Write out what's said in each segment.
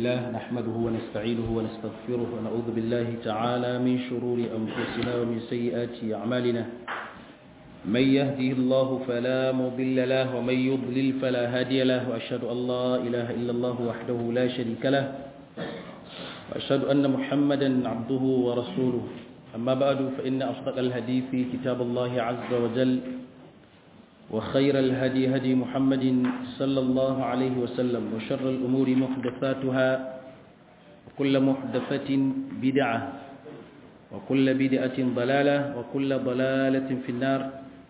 لله نحمده ونستعينه ونستغفره ونعوذ بالله تعالى من شرور أنفسنا ومن سيئات أعمالنا من يهده الله فلا مضل له ومن يضلل فلا هادي له وأشهد أن لا إله إلا الله وحده لا شريك له وأشهد أن محمدا عبده ورسوله أما بعد فإن أصدق الحديث كتاب الله عز وجل وخير الهدي هدي محمد صلى الله عليه وسلم وشر الأمور محدثاتها وكل محدثة بدعة وكل بدعة ضلالة وكل ضلالة في النار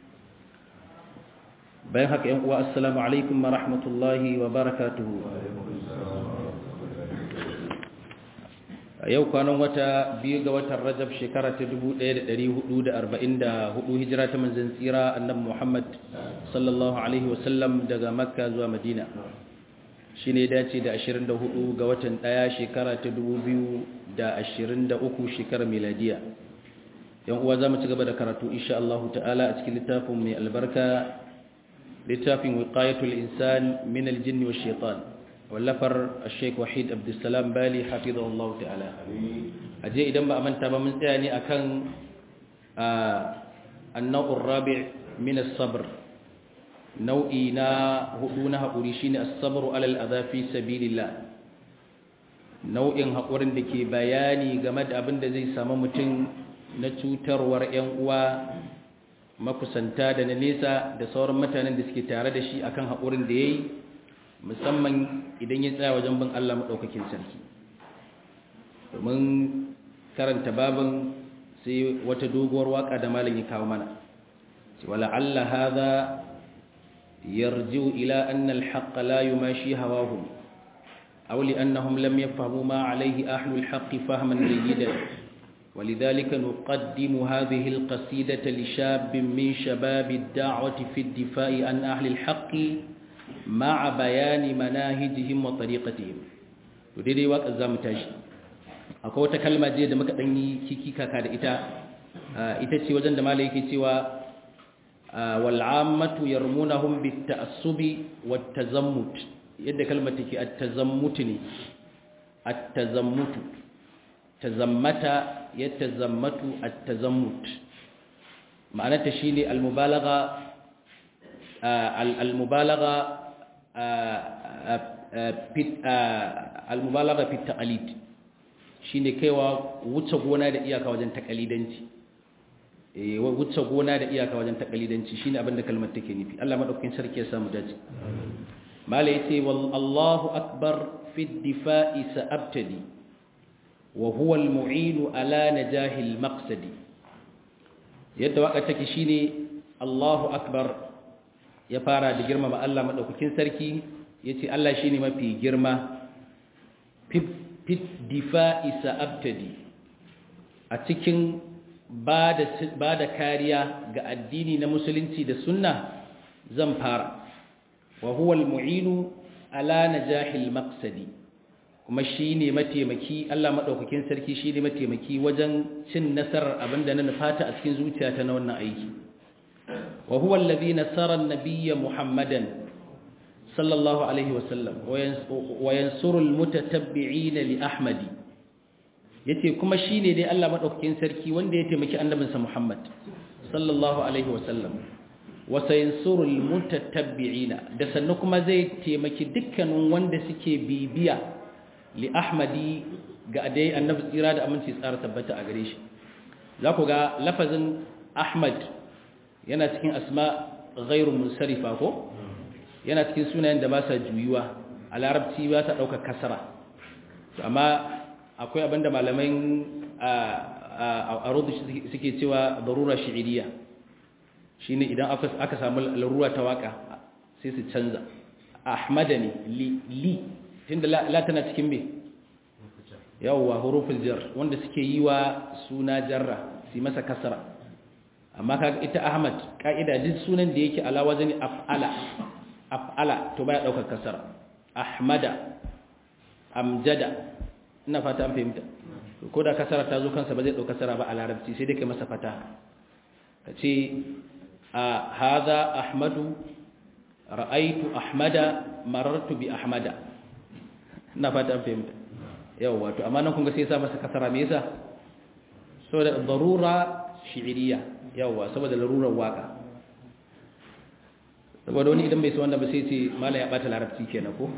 بيهك والسلام عليكم ورحمة الله وبركاته yau kwanan wata biyu ga watan rajab shekara ta 1444 hijira ta manzan tsira annabi muhammad sallallahu alaihi wasallam daga makka zuwa madina shi ne dace da 24 ga watan daya shekara ta 2023 shekara miladiya yan uwa za mu ci gaba da karatu insha Allah ta'ala a cikin littafin mai albarka littafin wiqayatul insan min aljinni wash shaitan wallafar sheik wahid abdulsalam bali hafizahullahu ta'ala aje idan ba a manta ba mun tsaya ne akan annau'ur rabi' min as-sabr nau'i na hudu na haƙuri shine as-sabru alal adha fi sabilillah nau'in haƙurin da ke bayani game da abin da zai samu mutum na cutarwar 'yan uwa makusanta da na nesa da sauran mutanen da suke tare da shi akan haƙurin da yayi musamman idan ya tsaya wajen bin Allah maɗaukakin sarki domin karanta babin sai wata doguwar waka da malam ya kawo mana wala alla hadha yarji'u ila anna al-haqq la yumashi hawahum aw li annahum lam yafhamu ma alayhi ahlu al-haqq fahman jayyidan ولذلك نقدم هذه القصيدة لشاب من شباب الدعوة في الدفاع عن أهل الحق مع بيان مناهجهم وطريقتهم ودي واقع zamu tashi akwai wata kalma je da muka dan yi kiki kaka da ita ita ce wajen da malai yake cewa wal ammatu yarmunahum bit ta'assubi wat tazammut yadda kalmar take at tazammut ne at tazammut tazammata yatazammatu at tazammut ma'anarta shine al mubalagha المبالغة المبالغة في التقليد shine kaiwa wuce gona da iyaka wajen takalidanci eh wuce gona da iyaka wajen takalidanci shine abin da kalmar take nufi Allah madaukakin sarki ya samu dace mala yace wallahu akbar fi ad-difa'i sa'abtadi wa huwa al-mu'in ala najahi al-maqsadi yadda waka take shine Allahu akbar ya fara da girmama Allah maɗaukakin sarki ya ce Allah shi ne mafi girma fit difa'i sa'abtadi a cikin ba da kariya ga addini na musulunci da sunna zan fara wa huwal mu'inu ala najahil maqsadi kuma shi ne mataimaki Allah maɗaukakin sarki shi ne mataimaki wajen cin nasarar abinda na nufata a cikin zuciyata na wannan aiki وهو الذي نصر النبي محمدا صلى الله عليه وسلم وينصر المتتبعين لأحمد yace kuma shine dai Allah madaukakin sarki wanda ya taimaki annabinsa Muhammad sallallahu alaihi wasallam wa sayinsurul mutatabbi'ina da sannan kuma zai taimaki dukkanin wanda suke bibiya li ahmadi ga dai annabi tsira da aminci tsara tabbata a gare shi za ku ga lafazin ahmad yana cikin asma ghairu munsarifa ko yana cikin sunayen da ba sa juyuwa a larabci ba ta ɗaukar kasara amma akwai abinda malamai a rudu suke cewa darura shi'iriya shi ne idan aka samu larura ta waka sai su canza ahmada ne li tun da la tana cikin me yawwa hurufin jar wanda suke yi wa suna jarra su masa kasara amma kaga ita Ahmad ka'ida duk sunan da yake ala wazani af'ala af'ala to baya daukar kasara Ahmada Amjada ina fata an fahimta ko da kasara ta zo kansa ba zai dauka kasara ba a larabci sai dai kai masa fata kace a hadha Ahmadu ra'aitu ahmada marartu bi ahmada ina fata an fahimta yawa to amma nan kun ga sai ya sa masa kasara me yasa saboda darura shi'iriya yawa saboda larurar waka saboda wani idan bai so wanda ba sai ce mala ya bata larabci kenan ko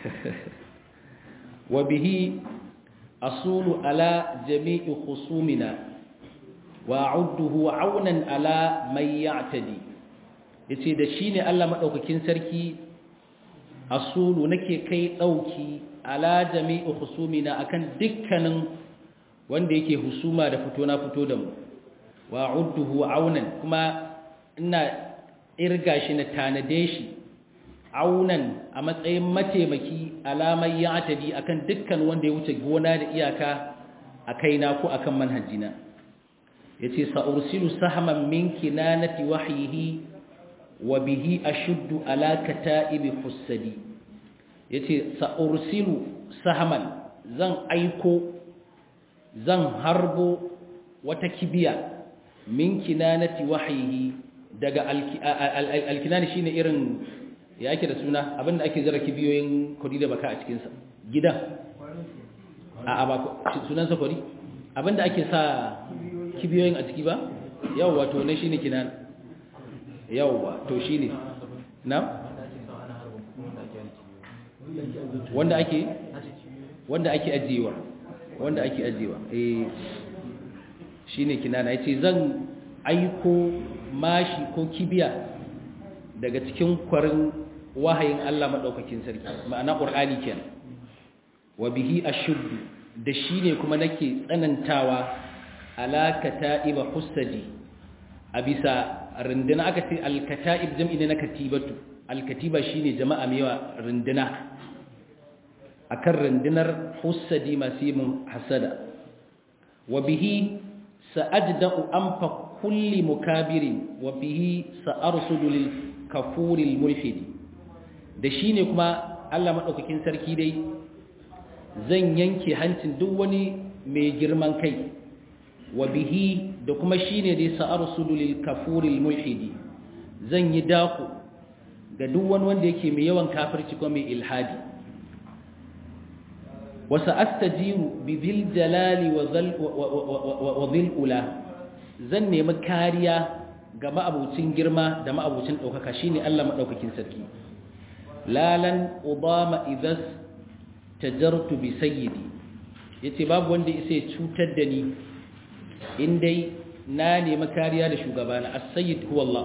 wa bihi asulu ala jami'i khusumina wa a'udduhu aunan ala man ya'tadi yace da shine Allah madaukakin sarki asulu nake kai dauki ala jami'i khusumina akan dukkanin wanda yake husuma da fito na fito da mu wa a'udduhu aunan kuma ina irga shi na tanade shi aunan a matsayin mataimaki alamar ya atadi akan dukkan wanda ya wuce gona da iyaka a kaina ko akan manhajina yace sa'ursilu sahman min kinanati wahyihi wa bihi ashuddu ala kata'ibi hussadi yace sa'ursilu sahman zan aiko zan harbo wata kibiya min kinanati wahyihi daga alkinani shine irin ya ake da suna abinda ake zara kibiyoyin kudi da baka a cikinsa gidan a ba sunansa kudi abinda ake sa kibiyoyin a ciki ba yawwa to ne shine kinan yawwa to shine na wanda ake wanda ake ajiyewa wanda ake ajiyewa eh shine kinana yace zan aiko mashi ko kibiya daga cikin kwarin wahayin Allah maɗaukakin sarki ma'ana ƙur'ani kenan wa bihi ashuddu da shi ne kuma nake tsanantawa alakata iba hussadi a bisa rinduna aka ce alkata'ib jam'i ne na katibatu alkatiba shine jama'a mewa rinduna akan rundunar hussadi masu yi hasada wa bihi sa'ajda'u anfa kulli mukabirin wa bihi sa'arsudu lil kafuril mulhidi da shine kuma Allah madaukakin sarki dai zan yanke hancin duk wani mai girman kai wa bihi da kuma shine dai sa'arsudu lil kafuril mulhidi zan yi daku ga duk wani wanda yake mai yawan kafirci ko mai ilhadi wa sa'astajiru bi dhil jalali wa dhil ula zan nemi kariya ga ma'abucin girma da ma'abucin ɗaukaka shi ne Allah maɗaukakin sarki lalan obama idas tajartu bi sayyidi ya ce babu wanda isa ya cutar da ni indai na nemi kariya da shugabana as-sayyid huwa Allah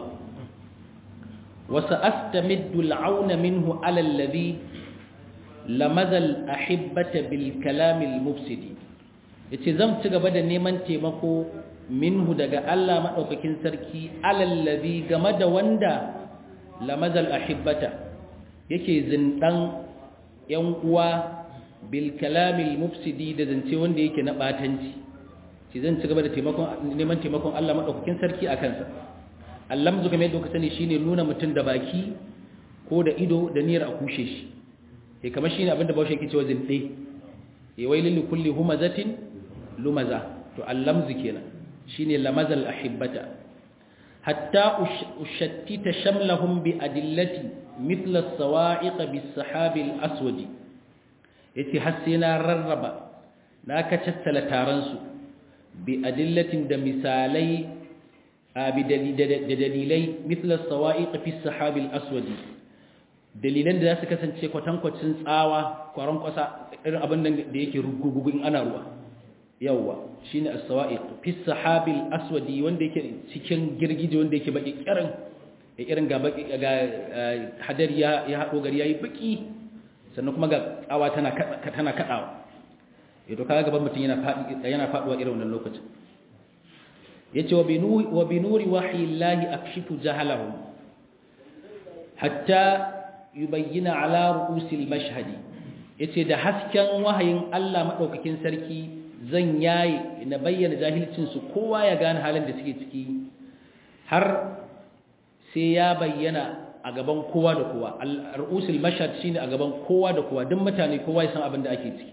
wasu astamiddu al'auna minhu alallazi lamazal ahibbata bil kalamil mufsidi ya ce zan ci gaba da neman taimako minhu daga Allah maɗaukakin sarki alallazi game da wanda lamazal ahibbata yake zindan ‘yan uwa bil kalamil mufsidi da zance wanda yake na ɓatanci shi zan ci gaba da neman taimakon Allah maɗaukakin sarki a kansa allamzu game da sani shine nuna mutum da baki ko da ido da niyyar a kushe shi ya kamar shine abinda baushe yake cewa zinde ya wailin kulli humazatin lumaza to allamzu kenan shine lamazal ahibbata hatta ushattita shamlahum bi adillati mithla as-sawa'iq bis-sahabi al-aswad yace har sai na rarraba na ka tattala taron su bi adillatin da misalai bi dalilai mithla as-sawa'iq fi as-sahabi al-aswad dalilan da za su kasance kwatankwacin tsawa kwaron kwasa irin abin da yake rugugugu in ana ruwa yawwa shine as-sawa'iq fi sahabil aswadi wanda yake cikin girgije wanda yake baki kirin ya irin ga baki ga hadar ya ya hado gari yayi baki sannan kuma ga tsawa tana tana kadawa yato kaga gaban mutun yana fadi yana faduwa irin wannan lokacin yace wa binuri wa binuri wahyillahi akshifu jahalahum hatta yubayyana ala ru'usil mashhadi yace da hasken wahayin Allah madaukakin sarki zan yayi na bayyana jahilcinsu kowa ya gane halin da suke ciki har sai ya bayyana a gaban kowa da kowa al-ru'usul mashhad shine a gaban kowa da kowa duk mutane kowa ya san abin da ake ciki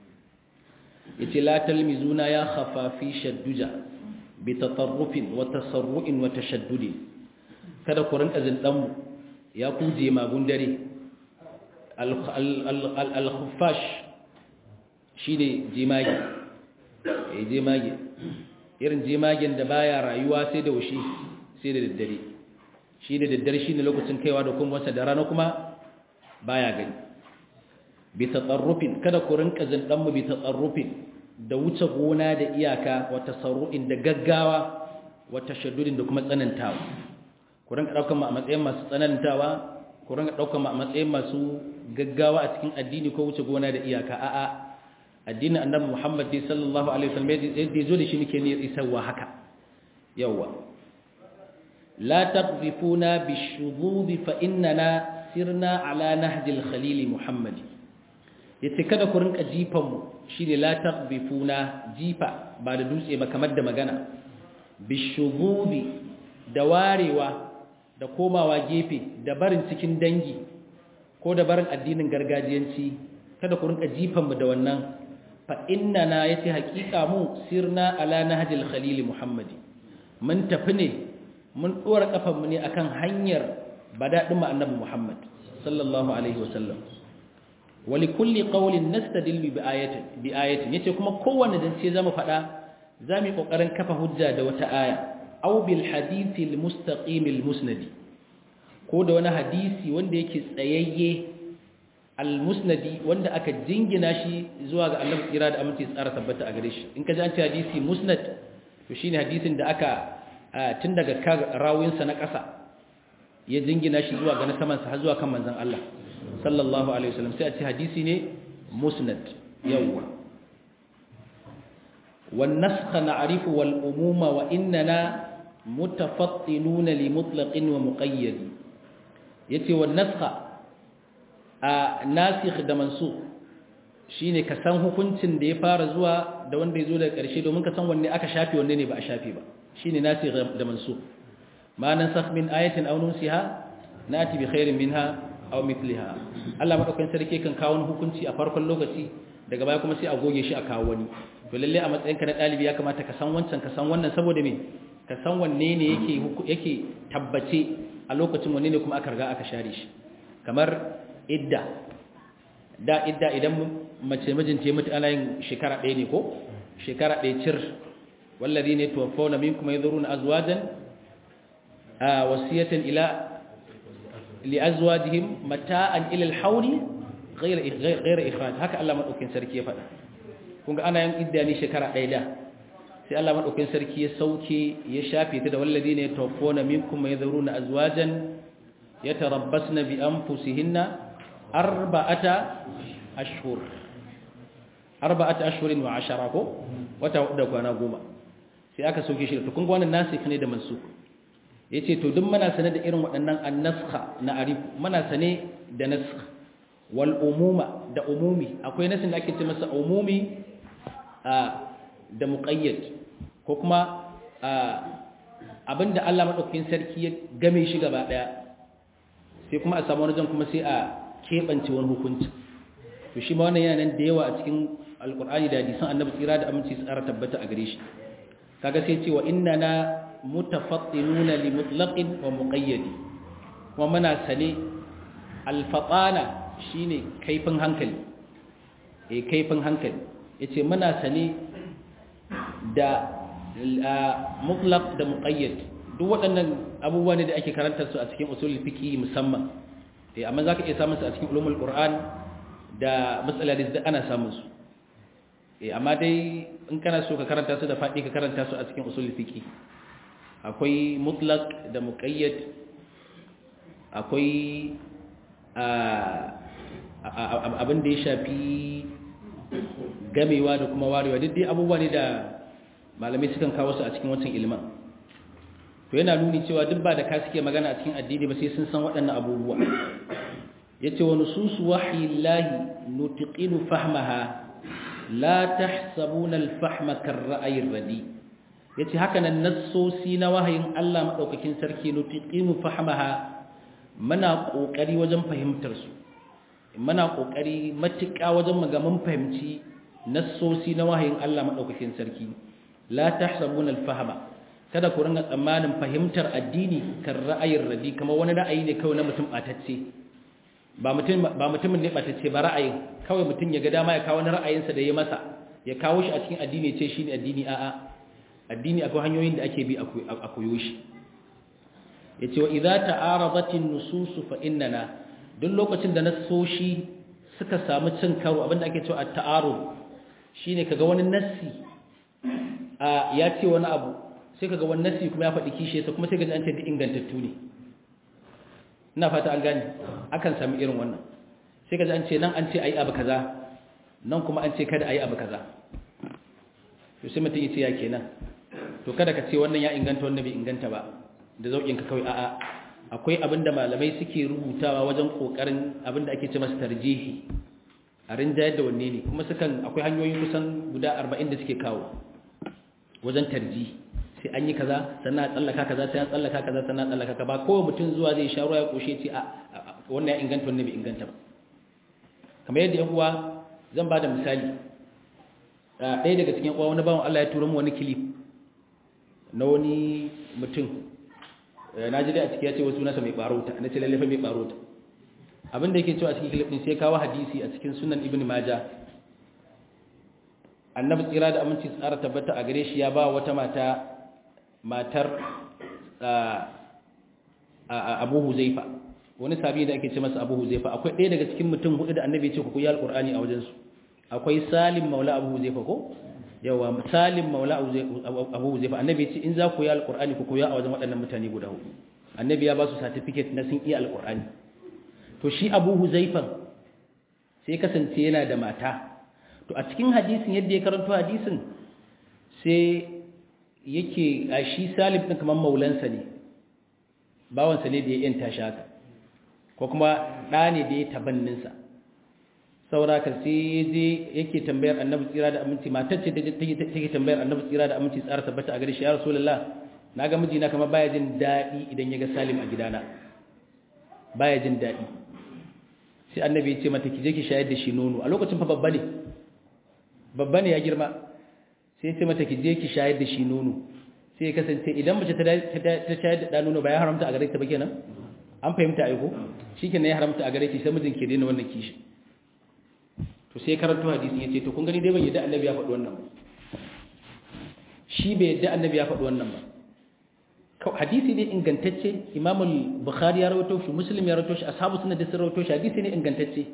yace la talmizuna ya khafafi shadduja bi tatarrufin wa tasarru'in wa tashaddudin kada ku rinka zindan mu ya kuje magun dare al-khuffash shine jemage eh jemage irin jemagen da baya rayuwa sai da wushi sai da daddare shi da daddare shine lokacin kaiwa da kuma wasa da rana kuma baya gani bi tatsarrufin kada ku rinka zindan mu bi tatsarrufin da wuce gona da iyaka wa tasarru'in da gaggawa wa tashaddudin da kuma tsanantawa ku rinka daukar mu a matsayin masu tsanantawa ku rinka daukar mu a matsayin masu gaggawa a cikin addini ko wuce gona da iyaka a'a addinin annabi Muhammad sallallahu alaihi wasallam yadda yazo da shi nake ne isarwa haka yawa la taqdifuna bishudud fa innana sirna ala nahj al-khalil Muhammad yace kada ku rinka jifan mu shine la taqdifuna jifa ba da dutse ba kamar da magana bishudud da warewa da komawa gefe da barin cikin dangi ko da barin addinin gargajiyanci kada ku rinka jifan mu da wannan fa innana yace haƙiƙa mu sirna ala nahjil khalil muhammadi mun tafi ne mun dora kafan mu ne akan hanyar badadin mu annabi muhammad sallallahu alaihi wasallam wa li kulli qawlin nastadillu bi ayatin bi ayatin yace kuma kowanne dan sai zamu faɗa zamu kokarin kafa hujja da wata aya aw bil hadithil mustaqim musnadi ko da wani hadisi wanda yake tsayayye al-musnadi wanda aka jingina shi zuwa ga Allah kira da aminci tsara tabbata a gare shi in ka ji an ce hadisi musnad to shine hadisin da aka tun daga rawin sa na ƙasa ya jingina shi zuwa ga na saman sa har zuwa kan manzon Allah sallallahu alaihi wasallam sai a ce hadisi ne musnad yawwa wan nasakh na'rifu wal umuma wa innana mutafattinuna li mutlaqin wa muqayyad yace wan nasakh a nasikh da mansukh shine ka san hukuncin da ya fara zuwa da wanda ya zo daga ƙarshe domin ka san wanne aka shafe wanne ne ba a shafe ba shine nasikh da mansukh ma nansakh min ayatin aw nunsiha nati bi khairin minha aw mithliha Allah madaukakin sarki kan kawo wani hukunci a farkon lokaci daga baya kuma sai a goge shi a kawo wani to lalle a matsayin ka na dalibi ya kamata ka san wancan ka san wannan saboda me ka san wanne ne yake yake tabbace a lokacin wanne ne kuma aka riga aka share shi kamar idda da idda idan mace mijinta ya mutu ana yin shekara ɗaya ne ko shekara ɗaya cir wallazi ne tuwaffawna minkum yadhuruna azwajan wasiyatan ila li azwajihim mata'an ila al-hawli ghayra ghayra ikhraj haka Allah madaukin sarki ya faɗa kun ga ana yin idda ne shekara ɗaya da sai Allah madaukin sarki ya sauke ya shafe ta da wallazi ne tuwaffawna minkum yadhuruna azwajan yatarabbasna bi anfusihinna arba'ata ashhur arba'ata ashhurin wa ashara ko wata da kwana goma sai aka soke shi to kun ga wannan nasikh ne da mansukh yace to duk muna sane da irin waɗannan annaskha na arif muna sane da naskh wal umuma da umumi akwai nasin da ake ce masa umumi da muqayyad ko kuma abinda Allah madaukakin sarki ya game shi gaba daya sai kuma a samu wani jan kuma sai a keɓance wani hukunci to shi ma wannan yana nan da yawa a cikin alkur'ani da hadisan annabi tsira da aminci tsara tabbata a gare shi kaga sai ce wa inna na mutafattinuna li mutlaqin wa muqayyadi kuma muna sane alfatana shine kaifin hankali eh kaifin hankali yace muna sane da mutlaq da muqayyad duk waɗannan abubuwa ne da ake karantar su a cikin usulul fiqh musamman eh amma zaka iya samun su a cikin ulumul qur'an da matsalar da ana samun su eh amma dai in kana so ka karanta su da fadi ka karanta su a cikin usulul fiqh akwai mutlaq da muqayyad akwai abin da ya shafi gamewa da kuma warewa duk dai abubuwa ne da malamai sukan kawo su a cikin wancan ilimin to yana nuni cewa duk ba da ka suke magana a cikin addini ba sai sun san waɗannan abubuwa yace wa nususu wahyillahi nutiqinu fahmaha la tahsabuna al-fahma kar-ra'yi ar-radi yace haka nan nassosi na wahayin Allah madaukakin sarki nutiqinu fahmaha muna kokari wajen fahimtar su muna kokari matuƙa wajen magaman fahimci nassosi na wahayin Allah madaukakin sarki la tahsabuna al-fahma kada ku ringa tsammanin fahimtar addini kan ra'ayin radi kamar wani ra'ayi ne kawai na mutum batacce ba mutum ba mutumin ne batacce ba ra'ayin kawai mutum ya ga dama ya kawo wani ra'ayinsa da ya masa ya kawo shi a cikin addini ce shi ne addini a'a addini akwai hanyoyin da ake bi a koyo shi ya ce wa idza ta'aradatin nususu fa innana duk lokacin da nasoshi suka samu cin karo abinda ake cewa at-ta'arud shine kaga wani nassi a ya ce wani abu sai kaga wani nassi kuma ya faɗi kishe sa kuma sai kaga an ce duk ingantattu ne ina fata an gane akan sami irin wannan sai kaga an ce nan an ce ayi abu kaza nan kuma an ce kada ayi abu kaza to sai mutum ya ce ya kenan to kada ka ce wannan ya inganta wannan bai inganta ba da zaukin ka kawai a'a akwai abinda malamai suke rubutawa wajen kokarin abinda ake ce masa tarjihi a rinjayar da wanne ne kuma sukan akwai hanyoyi kusan guda 40 da suke kawo wajen tarji sai an yi kaza sannan a tsallaka kaza sai an tsallaka kaza sannan a tsallaka ka ba kowa mutum zuwa zai sha ruwa ya koshe ce a wannan ya inganta wannan bai inganta ba kamar yadda yan uwa zan ba da misali ɗaya daga cikin uwa wani bawan Allah ya tura mu wani kilif na wani mutum na ji dai a ciki ya ce wasu nasa mai barota na ce lallafa mai barota abinda yake cewa a cikin kilif ɗin sai kawo hadisi a cikin sunan ibn maja annabi tsira da aminci tsara tabbata a gare shi ya ba wata mata matar abu huzaifa wani sabi da ake ce masa abu huzaifa akwai ɗaya daga cikin mutum hudu da annabi ya ce ku koyi alƙur'ani a wajensu akwai salim maula abu huzaifa ko yawa salim maula abu huzaifa annabi ya ce in za ku yi alƙur'ani ku koya a wajen waɗannan mutane guda hudu annabi ya ba su certificate na sun iya alƙur'ani to shi abu huzaifan sai kasance yana da mata to a cikin hadisin yadda ya karanto hadisin sai yake a shi salim ɗin kamar maulansa ne bawansa ne da ya yanta shi haka ko kuma ɗa ne da ya tabanninsa sauraka sai je yake tambayar annabi tsira da aminci matar ce take tambayar annabi tsira da aminci tsara tabbata a gare shi ya rasulullah na ga mijina kamar baya jin daɗi idan ya ga salim a gidana baya jin daɗi sai annabi ya ce mata ki je ki shayar da shi nono a lokacin fa babba ne babba ne ya girma sai ya ce mata ki je ki shayar da shi nono sai ya kasance idan mace ta shayar da nono ba ya haramta a gare ta ba kenan an fahimta aiko shikenan ya haramta a gare ki sai mijin ke daina wannan kishi to sai karanto hadisin yace to kun gani dai ban yadda annabi ya faɗi wannan ba shi bai yadda annabi ya faɗi wannan ba hadisi ne ingantacce imam al-bukhari ya rawaito shi muslim ya rawaito shi ashabu sunnah da sun rawaito shi hadisi ne ingantacce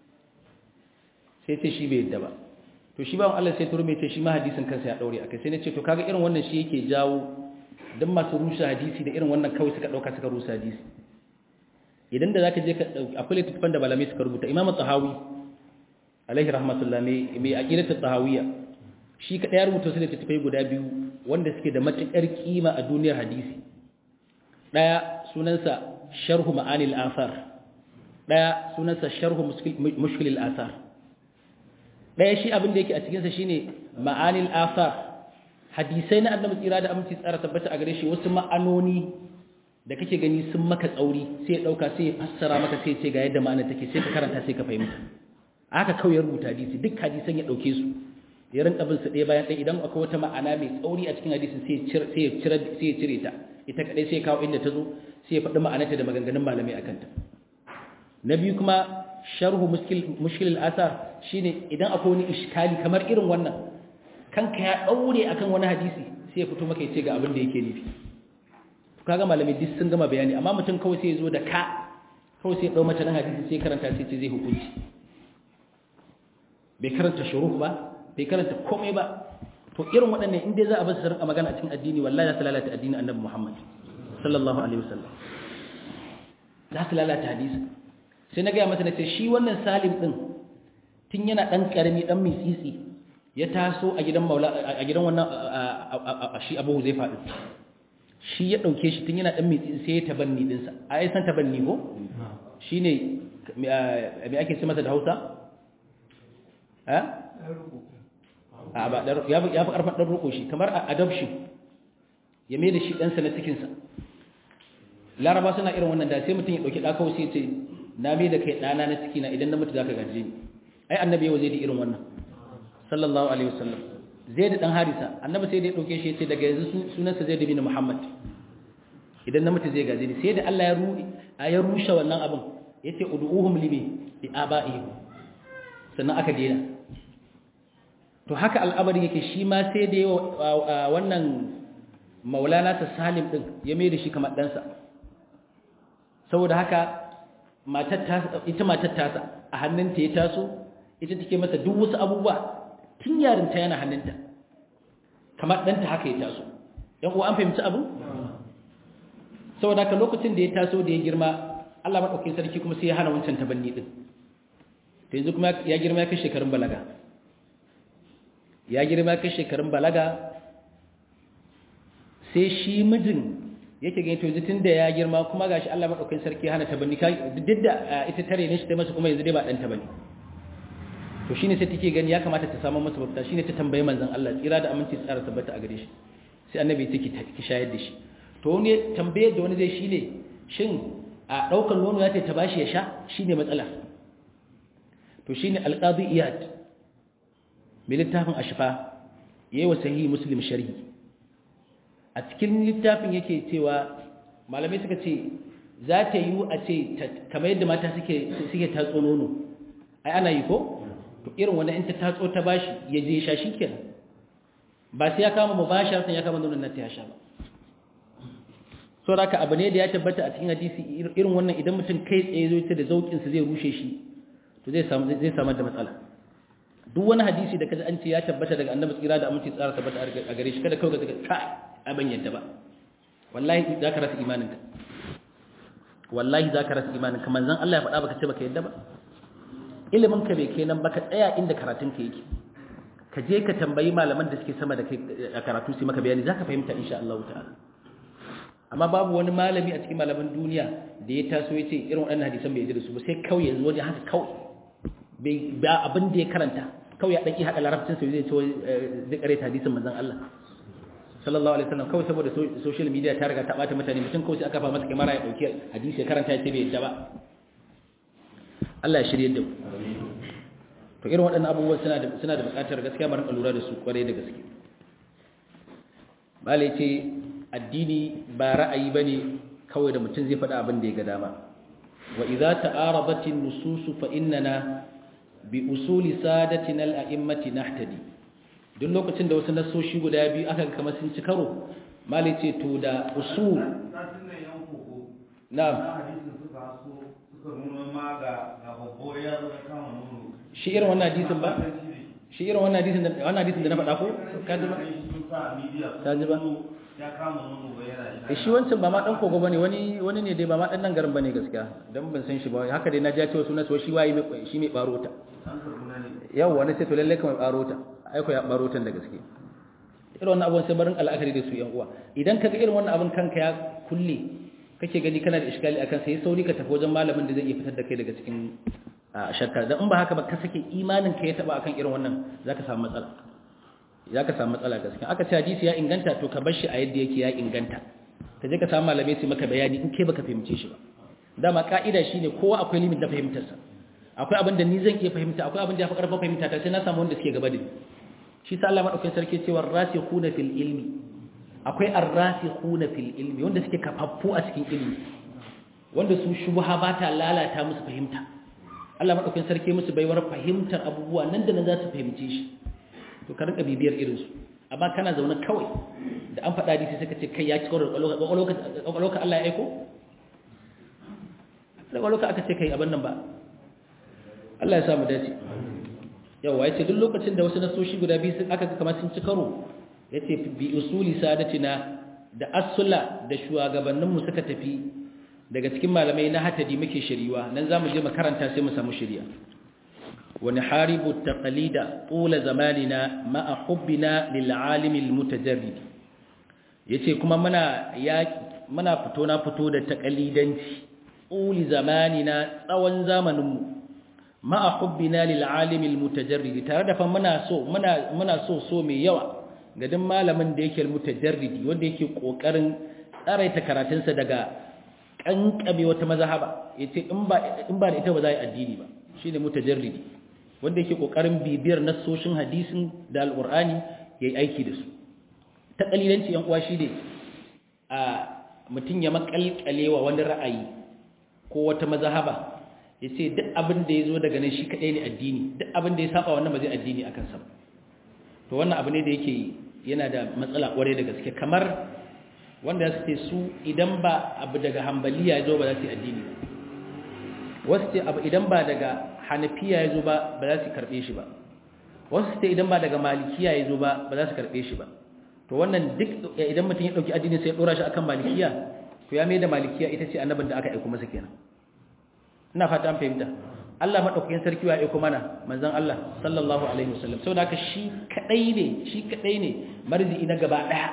sai ce shi bai yadda ba to shi bawon Allah sai turme ce shi ma hadisin kansa ya daure akai sai na ce to kaga irin wannan shi yake jawo dan masu rusa hadisi da irin wannan kawai suka dauka suka rusa hadisi idan da zaka je ka akwai littafin da malamai suka rubuta imam tahawi alaihi rahmatullah mai mai aqidatu tahawiyya shi ka ya rubuta su littafai guda biyu wanda suke da matukar kima a duniyar hadisi daya sunansa sharhu ma'anil athar daya sunansa sharhu mushkilil athar ɗaya shi abin da yake a cikinsa shine ma'anil asar hadisai na annabi tsira da aminci tsara tabbata a gare shi wasu ma'anoni da kake gani sun maka tsauri sai ya ɗauka sai ya fassara maka sai ya ce ga yadda ma'ana take sai ka karanta sai ka fahimta haka kawai ya rubuta hadisi duk hadisan ya ɗauke su ya rinka bin su ɗaya bayan ɗaya idan akwai wata ma'ana mai tsauri a cikin hadisin sai ya cire ta ita kaɗai sai ya kawo inda ta zo sai ya faɗi ma'anarta da maganganun malamai a kanta na biyu kuma sharhu mushkilil asar shine idan akwai wani iskali kamar irin wannan kanka ya daure akan wani hadisi sai ya fito maka yace ga abin da yake nufi to kaga malamai duk sun gama bayani amma mutum kawai sai ya zo da ka kawai sai ya dau mata nan hadisi sai karanta sai ce zai hukunci bai karanta shuruh ba bai karanta komai ba to irin waɗannan in dai za a bar su rinka magana a cikin addini wallahi za su lalata addinin annabi Muhammad sallallahu alaihi wasallam za su lalata hadisi sai na gaya masa na ce shi wannan salim ɗin tun yana ɗan ƙarami ɗan mitsitsi ya taso a gidan maula a gidan wannan shi abu zai faɗi shi ya ɗauke shi tun yana ɗan mitsitsi sai ya tabanni ɗinsa a yi san tabanni ko shi ne mai ake ce masa da hausa? a ba ya fi ƙarfan ɗan roƙo shi kamar adoption ya mai da shi ɗansa na cikinsa laraba suna irin wannan da sai mutum ya ɗauki ɗakawai sai ce na mai da kai ɗana na ciki na idan na mutu za ka gaje ni ai annabi yau zai da irin wannan sallallahu alaihi wasallam zai da ɗan harisa annabi sai da ya ɗauke shi ya ce daga yanzu sunansa zai da bin muhammad idan na mutu zai gaje ni sai da allah ya rushe wannan abin yace ud'uhum limi bi aba'ihim sannan aka dena to haka al'amari yake shi ma sai da yawa wannan maulana ta salim din ya mai da shi kamar ɗansa saboda haka ita matar tasa a hannunta ya taso ita take masa duk wasu abubuwa tun yarinta yana hannunta kamar ɗanta haka ya taso yan uwa an fahimci abu saboda haka lokacin da ya taso da ya girma Allah maɗaukin sarki kuma sai ya hana wancan tabanni ɗin to yanzu kuma ya girma ya kai shekarun balaga ya girma ya kai shekarun balaga sai shi mijin yake gani to yanzu tun da ya girma kuma gashi Allah maɗaukin sarki ya hana tabanni duk da ita tare ne shi ta masa kuma yanzu dai ba ɗan tabanni to shine sai take gani ya kamata ta samu masa mafita shine ta tambaye manzon Allah tsira da aminci tsara tabbata a gare shi sai annabi take ki shayar da shi to ne tambayar da wani zai shine shin a daukar nono ya ce ta bashi ya sha shine matsala to shine alqadi iyad mai littafin ashfa yayi wa sahihi muslim sharhi a cikin littafin yake cewa malamai suka ce za ta yi a ce kamar yadda mata suke suke tatso nono ai ana yi ko to irin wannan in ta tatso ta bashi ya je sha shikenan ba sai ya kama mubashara sai ya kama nonon nan ta sha ba so da abu ne da ya tabbata a cikin hadisi irin wannan idan mutum kai tsaye zo ta da zaukin sa zai rushe shi to zai samu zai samu da matsala duk wani hadisi da kaji an ce ya tabbata daga annabi tsira da aminci tsara tabbata a gare shi kada kawai ka kai abin yadda ba wallahi za ka rasa imaninka wallahi za ka rasa imaninka manzon Allah ya faɗa baka ce baka yadda ba ilimin ka bai kenan ba ka tsaya inda karatun ka yake ka je ka tambayi malaman da suke sama da kai a karatu su maka bayani zaka fahimta insha Allah ta'ala amma babu wani malami a cikin malaman duniya da ya taso ya ce irin waɗannan hadisan bai da su ba sai kawai yanzu wani haka kawai bai ba abin da ya karanta kawai ya daki haka larabcin sa zai ce zai karanta hadisin manzon Allah sallallahu alaihi wasallam kawai saboda social media ta riga ta bata mutane mutum kawai sai aka fa masa kamera ya dauki hadisi ya karanta ya ce bai yadda ba Allah ya shirye da mu to irin waɗannan abubuwan suna da suna da buƙatar gaskiya mu rinka lura da su kware da gaske bale ce addini ba ra'ayi bane kawai da mutum zai faɗa abin da ya ga dama wa idza ta'aradat an-nusus fa innana bi usuli sadatina al-a'immati nahtadi duk lokacin da wasu nasoshi guda biyu aka kamar sun ci karo mali ce to da usul na'am shi irin wannan hadisin ba shi irin wannan hadisin da wannan hadisin da na faɗa ko ka ji ba ka ji ba shi wancan ba ma dan kogo bane wani wani ne dai ba ma dan nan garin bane gaskiya dan ban san shi ba haka dai na ji cewa sunan shi wayi shi mai baro ta yau wani sai to lalle kuma baro ta ai ko ya baro ta da gaske irin wannan abun sai barin al'akari da su yan uwa idan kaga irin wannan abun kanka ya kulle kake gani kana da iskali akan sai sauri ka tafi wajen malamin da zai iya fitar da kai daga cikin shakka dan in ba haka ba ka sake imanin ka ya taba akan irin wannan zaka samu matsala zaka samu matsala gaskiya aka ce hadisi ya inganta to ka bar shi a yadda yake ya inganta ka je ka samu malamai su maka bayani in kai baka fahimce shi ba dama ka'ida shine kowa akwai limit da fahimtar sa akwai abin da ni zan iya fahimta akwai abin da ya fi karfin fahimta ta sai na samu wanda suke gaba da ni shi sa Allah madaukakin sarki cewa rasikhuna fil ilmi akwai arrasikhuna fil ilmi wanda suke kafaffu a cikin ilmi wanda su shubha ba ta lalata musu fahimta Allah madaukakin sarki musu baiwar fahimtar abubuwa nan da nan za su fahimce shi to ka rinka bibiyar irin su amma kana zaune kawai da an faɗa hadisi suka ce kai ya ci kawai kwakwalwa Allah ya aiko da kwakwalwa aka ce kai abin nan ba Allah ya samu dace yawa ya ce duk lokacin da wasu nasoshi guda biyu sun aka kama sun ci karo ya ce bi usuli sadatina da asula da shugabanninmu suka tafi daga cikin malamai na hatadi muke shiriwa nan za mu je makaranta sai mu samu shiriya wani haribu taqalida tula zamanina ma'a hubbina lil alimil mutajarrid yace kuma muna ya muna fito na fito da taqalidanci uli zamanina tsawon zamaninmu ma'a hubbina lil alimil mutajarrid tare da fa muna so muna muna so so mai yawa ga duk malamin da yake mutajarridi wanda yake kokarin tsaraita karatunsa daga kankame wata mazhaba yace in ba in ba da ita ba za a yi addini ba shine mutajarridi wanda yake kokarin bibiyar nassoshin hadisin da alqur'ani yayi aiki da su ta kalilanci yan uwa shine a mutun ya makalkalewa wani ra'ayi ko wata mazhaba yace duk abin da yazo daga nan shi kadai ne addini duk abin da ya saba wannan ba zai addini akan sa to wannan abu ne da yake yana da matsala kware da gaske kamar wanda ya ce su idan ba abu daga hambaliya ya zo ba za su yi addini ba wasu ce abu idan ba daga hanafiya ya zo ba ba za su karɓe shi ba wasu ce idan ba daga malikiya ya zo ba ba za su karɓe shi ba to wannan duk idan mutum ya ɗauki addini sai ya ɗora shi akan malikiya to ya mai da malikiya ita ce annabin da aka aiko masa kenan ina fata an fahimta Allah madaukakin sarki ya aiko mana manzon Allah sallallahu alaihi wasallam saboda haka shi kadai ne shi kadai ne marzi'i na gaba daya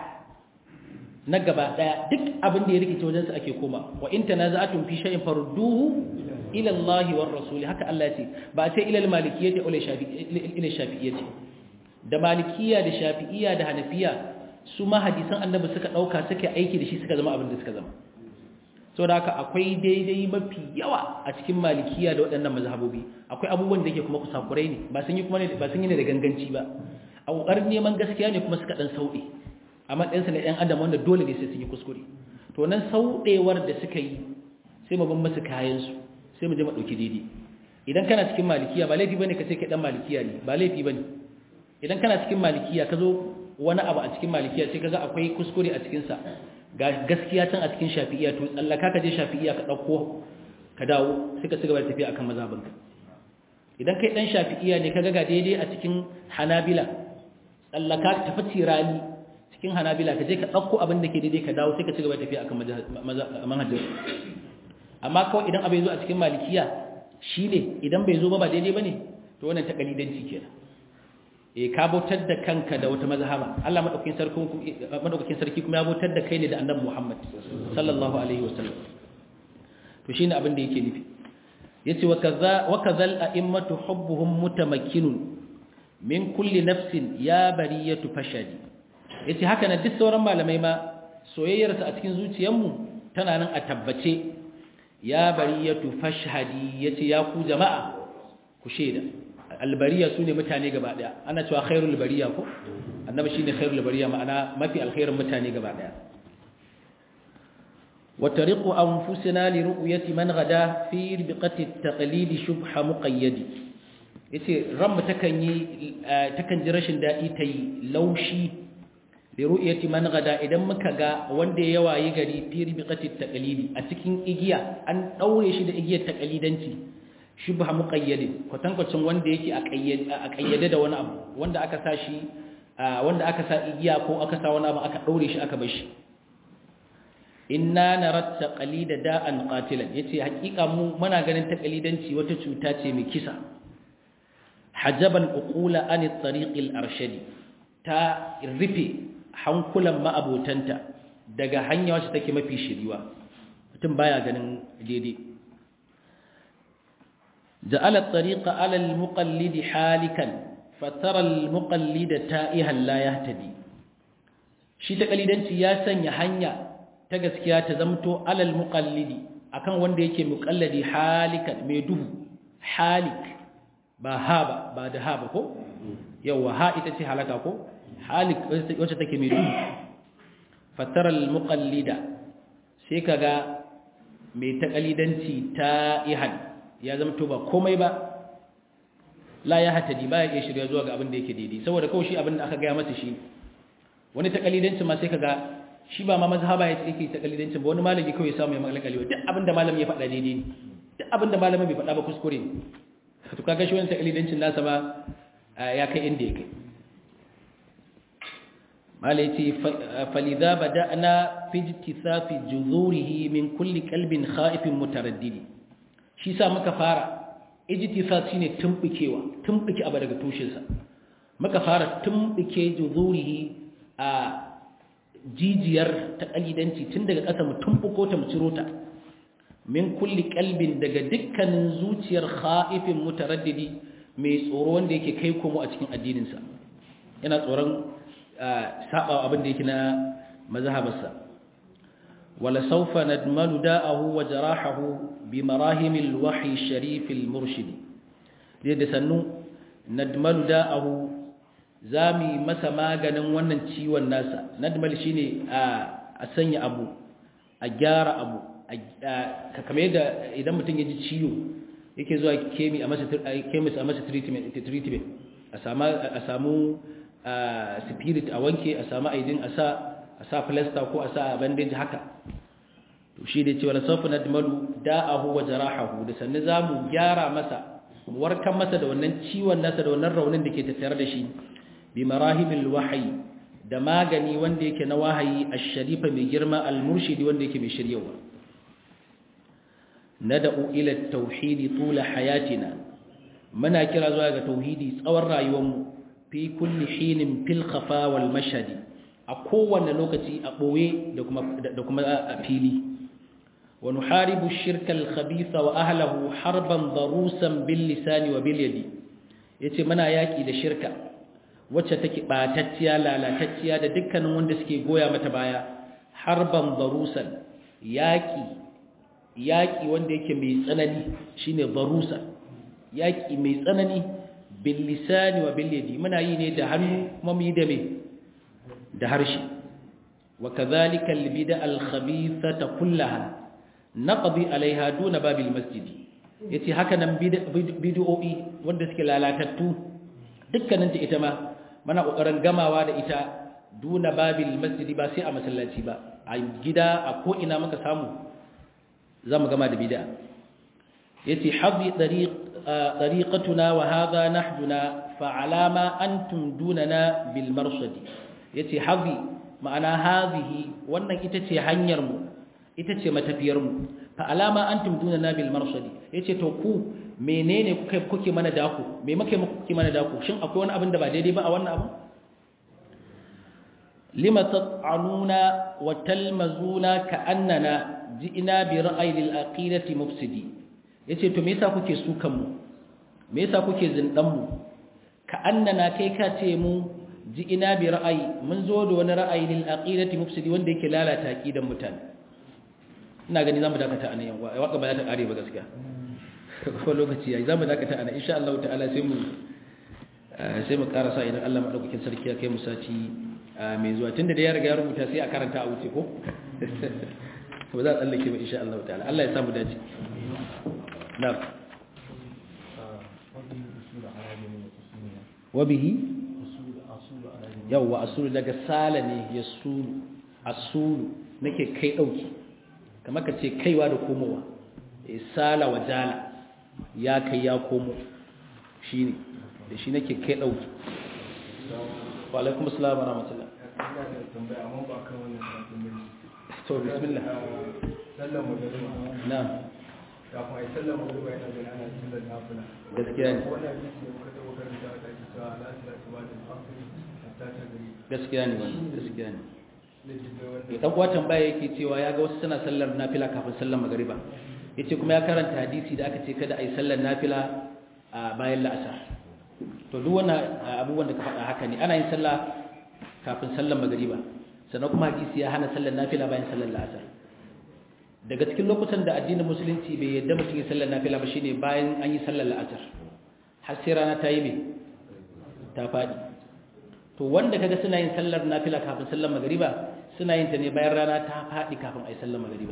na gaba daya duk abin da ya rikice wajen sa ake koma wa in tanaza'atum fi shay'in farudduhu ila Allah war rasul haka Allah ya ce ba sai ila al-malikiyyah ila shafi'iyyah ila shafi'iyyah da malikiyya da shafi'iyya da hanafiya su ma hadisan annabi suka dauka suka aiki da shi suka zama abin da suka zama saboda haka akwai daidai mafi yawa a cikin malikiya da waɗannan mazhabobi akwai abubuwan da yake kuma kusakurai ne ba sun yi kuma ba sun yi ne da ganganci ba a ƙoƙarin neman gaskiya ne kuma suka ɗan sauɗe a matsayinsa na 'yan adam wanda dole ne sai sun yi kuskure to nan sauɗewar da suka yi sai mu bin musu kayansu sai mu je mu ɗauki daidai idan kana cikin malikiya ba laifi bane ka ce kai ɗan malikiya ne ba laifi bane idan kana cikin malikiya ka zo wani abu a cikin malikiya sai ka ga akwai kuskure a cikinsa ga gaskiya can a cikin shafi'iya to tsallaka ka je shafi'iya ka ɗauko ka dawo sai ka cigaba da tafiya akan mazhabinka idan kai ɗan shafi'iya ne ka ga daidai a cikin hanabila tsallaka ka tafi tirani cikin hanabila ka je ka ɗauko abin da ke daidai ka dawo sai ka cigaba da tafiya akan manhajar amma kawai idan abin zo a cikin malikiya shi ne idan bai zo ba ba daidai ba ne to wannan ta kalidanci kenan e ka bautar da kanka da wata mazhaba Allah madaukakin sarki madaukakin sarki kuma ya bautar da kai ne da Annabi Muhammad sallallahu alaihi wasallam to shine abin da yake nufi yace wa kaza wa kazal a'immatu hubbuhum mutamakkinun min kulli nafsin ya bariyatu fashadi yace haka na duk sauran malamai ma soyayyar sa a cikin zuciyarmu tana nan a tabbace ya bariyatu fashhadi yace ya ku jama'a ku sheda albariya su ne mutane gaba daya ana cewa khairul bariya ko annabi shine khairul bariya ma'ana mafi alkhairin mutane gaba daya wa tariqu anfusina li ru'yati man ghada fi ribqati at-taqlid shubha muqayyad yace ran mu takan yi takan ji rashin dadi tayi laushi li ru'yati man ghada idan muka ga wanda ya wayi gari fi ribqati at-taqlid a cikin igiya an daure shi da igiyar taqlidanci shubha muqayyadin kwatankwacin wanda yake a kayyade da wani abu wanda aka sa shi wanda aka sa igiya ko aka sa wani abu aka daure shi aka bar shi inna nara taqalida da'an qatilan yace hakika mu muna ganin taqalidanci wata cuta ce mai kisa hajaban uqula an at-tariq al-arshadi ta rufe hankulan ma'abotanta daga hanya wacce take mafi shiriwa mutum baya ganin daidai جعل الطريق على المقلد حالكا فترى المقلد تائها لا يهتدي shi takalidanci ya sanya hanya ta gaskiya ta zamto alal muqallidi akan wanda yake muqallidi halikan mai duhu halik ba ha ba ba da ha ba ko yawa ha ita ce halaka ko halik wacce take mai duhu fatara al muqallida sai kaga mai takalidanci ta ihan ya zama to ba komai ba la ya hatadi ba ya iya shirya zuwa ga abin da yake daidai saboda kawai shi abin da aka gaya masa shi wani takalidancin ma sai kaga shi ba ma mazhaba ya yake takalidancin ba wani malami kawai ya samu ya makalkalewa duk abin da malami ya faɗa daidai ne duk abin da malami bai faɗa ba kuskure ne to kaga shi wani takalidancin nasa ba ya kai inda ya kai malai ce falidha bada'na fi ijtisafi juzurihi min kulli qalbin khaifin mutaraddidi shi sa muka fara ijtisas shine tumbukewa tumbuke abu daga tushensa muka fara tumbuke juzurihi a jijiyar ta kalidanci tun daga ƙasa mu tumbuko ta mu ciro ta min kulli qalbin daga dukkanin zuciyar khaifin mutaraddidi mai tsoro wanda yake kai komo a cikin addininsa yana tsoron saba abin da yake na mazhabarsa ولسوف ندمل داءه وجراحه بمراهم الوحي الشريف المرشد لذا سنو ندمل داءه زامي مسا maganin wannan ciwon nasa nadmal shine a sanya abu a gyara abu kamar yadda idan mutum ya ji ciwo yake zuwa kemi a masa kemis a masa treatment treatment a samu a samu spirit a wanke a samu aidin a sa a sa plaster ko a sa bandage haka to shi da cewa safu nadmalu da'ahu wa jarahahu da sannan zamu gyara masa warkan masa da wannan ciwon nasa da wannan raunin da ke tattare da shi bi marahimil wahyi da magani wanda yake na wahayi ash-sharifa mai girma al-murshidi wanda yake mai shiryawa nad'u ila at-tauhid tula hayatina muna kira zuwa ga tauhidi tsawon rayuwarmu fi kulli hinin fil khafa wal mashhadi a kowanne lokaci a boye da kuma da kuma a fili wa nuharibu ash-shirka al-khabitha wa ahlihi harban darusan bil lisani wa bil yadi yace muna yaki da shirka wacce take batacciya lalatacciya da dukkanin wanda suke goya mata baya harban darusan yaki yaki wanda yake mai tsanani shine darusa yaki mai tsanani bil lisani wa bil yadi muna yi ne da hannu kuma mu yi da me da harshe wa kadhalika al bid'a al khabithata kullaha naqdi alaiha duna babil masjidi yace haka nan bid'o'i wanda suke lalatattu dukkanin ta ita ma muna kokarin gamawa da ita duna babil masjidi ba sai a masallaci ba a gida a ko ina muka samu zamu gama da bid'a yace hadhi tariq tariqatuna wa hadha nahduna fa alama antum dunana bil marsadi yace hadhi ma'ana hadhihi wannan ita ce hanyar mu ita ce matafiyar mu fa alama antum dunana bil marsadi yace to ku menene kuke kuke mana daku me muke kuke mana daku shin akwai wani abin da ba daidai ba a wannan abu lima tat'anuna wa talmazuna ka'annana ji'ina bi ra'ayi lil aqidati mufsidi yace to me yasa kuke sukan mu me yasa kuke zindan mu ka'annana kai ka ce mu ji'ina bi ra'ayi mun zo da wani ra'ayi lil aqidati mufsidi wanda yake lalata aqidan mutane ina gani zamu dakata anan yan waka ba za ta kare ba gaskiya ko lokaci yayi zamu dakata anan insha Allah ta'ala sai mu sai mu karasa idan Allah madaukakin sarki ya kai mu sati mai zuwa tunda da ya riga ya rubuta sai a karanta a wuce ko ba za a tsallake ba insha Allah ta'ala Allah ya samu dace na'am wa bihi yawwa asulu daga sala ne yasulu asulu nake kai dauki kamar ka ce kaiwa da komowa sala wa jala ya kai ya komo shine da shi nake kai dauki wa alaikum assalam wa rahmatullah to bismillah sallan magariba na'am kafin a yi sallan magariba yana gani ana sallan nafila gaskiya ne wannan hadisi da muka taɓa karanta a ɗaki cewa ala salatu ba da asiri hatta ta gari gaskiya ne wannan gaskiya ne da jibe wanda ya dan uwa tambaya yake cewa ya ga wasu suna sallar nafila kafin sallar magariba yace kuma ya karanta hadisi da aka ce kada a yi sallar nafila a bayan la'asar to duk wannan abubuwan da ka faɗa haka ne ana yin sallah kafin sallar magariba sannan kuma hadisi ya hana sallar nafila bayan sallar la'asar daga cikin lokutan da addinin musulunci bai yadda mutum ya sallar nafila ba shine bayan an yi sallar la'asar har sai rana ta yi mai ta faɗi to wanda kaga suna yin sallar nafila kafin sallar magariba suna yin ta ne bayan rana ta faɗi kafin a yi sallar magariba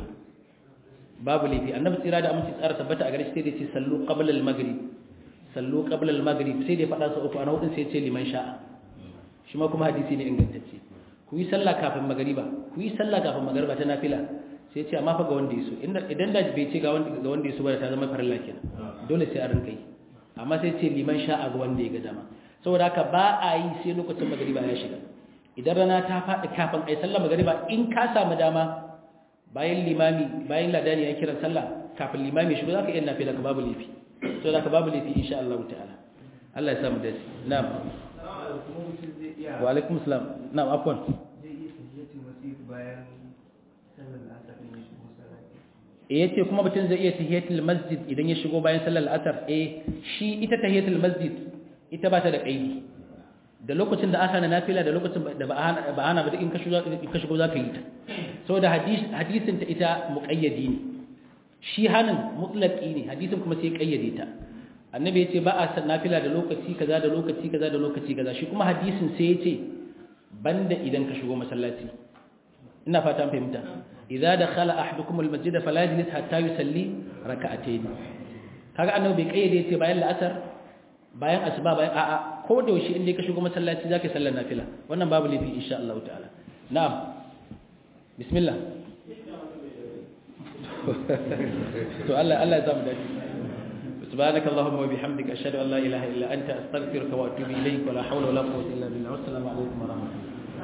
babu laifi annabi tsira da aminci tsara tabbata a gare shi sai da ce sallu qabla al-maghrib sallu qabla al-maghrib sai da faɗa sa uku ana hudun sai ya ce liman sha'a shi ma kuma hadisi ne ingantacce ku yi sallah kafin magariba ku yi sallah kafin magariba ta nafila sai ce amma fa ga wanda yaso idan da bai ce ga wanda ga wanda yaso ba ta zama farilla kenan dole sai a rinka yi amma sai ce liman sha'a ga wanda ya ga dama saboda haka ba a yi sai lokacin magariba ya shiga idan rana ta faɗi kafin ai sallar magariba in ka samu dama bayan limami bayan ladani ya kira sallah kafin limami shigo zaka iya nafila ka babu lafi saboda haka babu lafi insha Allah ta'ala Allah ya samu dace na'am kuma mutum zai iya wa alaikum salam na'am afwan zai iya tafiyatul masjid bayan sallar asar din ya shigo salati eh yace kuma mutum zai iya tahiyatul masjid idan ya shigo bayan sallar asar eh shi ita tahiyatul masjid ita ba ta da kaidi da lokacin da aka na nafila da lokacin da ba ana ba ana ba duk in ka shigo in ka shigo zaka yi ta saboda hadis hadisin ta ita muqayyadi ne shi hanin mutlaqi ne hadisin kuma sai kayyade ta annabi yace ba a san nafila da lokaci kaza da lokaci kaza da lokaci kaza shi kuma hadisin sai yace banda idan ka shigo masallaci ina fata an fahimta idza dakhala ahadukum almasjid fala yajlis hatta yusalli rak'atayn kaga annabi bai kayyade ce bayan la'asar bayan asuba bayan a'a ko da yaushe inda ka shigo masallaci zaka sallar nafila wannan babu lafi insha Allah ta'ala na'am bismillah to Allah Allah ya samu dace سبحانك اللهم وبحمدك أشهد أن لا إله إلا أنت أستغفرك وأتوب إليك ولا حول ولا قوة إلا بالله والسلام عليكم ورحمة الله